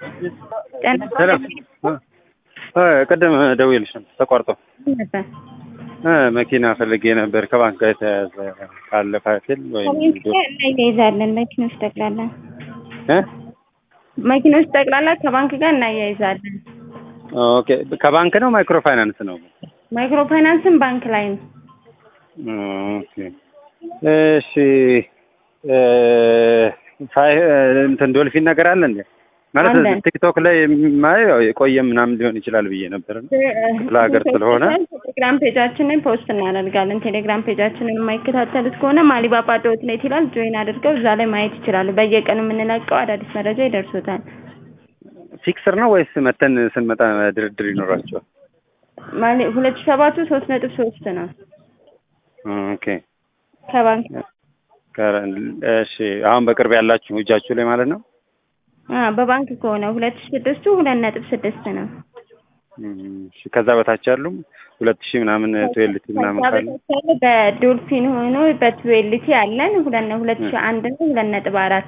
ሰላም ቅድም ደውዬልሽ ነበር ተቋርጦ ነበር እ መኪና ፈልጌ ነበር ከባንክ ጋር የተያያዘ ካለ ፋሲል ወይም ከመኪና እናያይዛለን መኪኖች ጠቅላላ እ መኪኖች ጠቅላላ ከባንክ ጋር እናያይዛለን። ኦኬ ከባንክ ነው ማይክሮ ፋይናንስ ነው? ማይክሮ ፋይናንስም ባንክ ላይ ነው። ኦኬ እሺ እ ፋይ እንትን ዶልፊን ነገር አለ እንዴ? ማለት አለ። ቲክቶክ ላይ የማየው ያው የቆየ ምናምን ሊሆን ይችላል ብዬ ነበር። ክፍለ ሀገር ስለሆነ ቴሌግራም ፔጃችንን ፖስት እናደርጋለን። ቴሌግራም ፔጃችንን የማይከታተሉት ከሆነ ማሊባባ ዶት ኔት ይላል። ጆይን አድርገው እዛ ላይ ማየት ይችላሉ። በየቀኑ የምንለቀው አዳዲስ መረጃ ይደርሶታል። ፊክስር ነው ወይስ መተን ስንመጣ ድርድር ይኖራቸዋል? ማሊ ሁለት ሺህ ሰባቱ ሶስት ነጥብ ሶስት ነው ኦኬ ከባንክ ከረ- እሺ አሁን በቅርብ ያላችሁ እጃችሁ ላይ ማለት ነው? አ በባንክ ከሆነ ሁለት ሺህ ስድስቱ ሁለት ነጥብ ስድስት ነው። እም፣ እሺ ከዛ በታች ያሉ ሁለት ሺህ ምናምን ትዌልቲ ምናምን ከዛ ካለ በታች ያለ በዶልፊን ሆኖ በትዌልቲ አለን ሁለት ነው ሁለት ሺህ አንድ ነው ሁለት ነጥብ አራት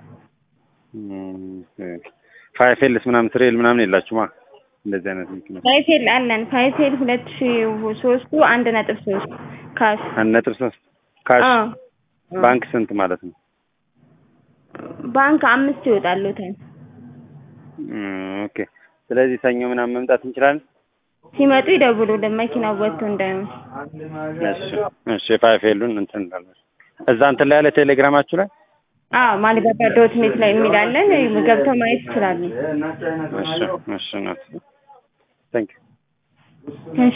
ፋይፌልስ ምናምን ትሬል ምናምን የላችሁማ እንደዚህ አይነት መኪና ፋይፌል አለን ፋይፌል ሁለት ሺህ ሶስቱ አንድ ነጥብ ሶስት ካሽ አንድ ነጥብ ሶስት ካሽ አዎ ባንክ ስንት ማለት ነው? ባንክ አምስት ይወጣሉታል። እም፣ ኦኬ ስለዚህ ሰኞ ምናምን መምጣት እንችላለን? ሲመጡ ይደውሉልን መኪናው ወጥቶ እንዳይሆን። እሺ እሺ ፋይፌሉን እንትን እንላለን። እዛ እንትን ላይ ያለ ቴሌግራማችሁ ላይ አዎ ማሊባባ ዶት ኔት ላይ የሚላለን ገብተው ማየት ይችላሉ። እሺ እሺ ናት ታንክ እሺ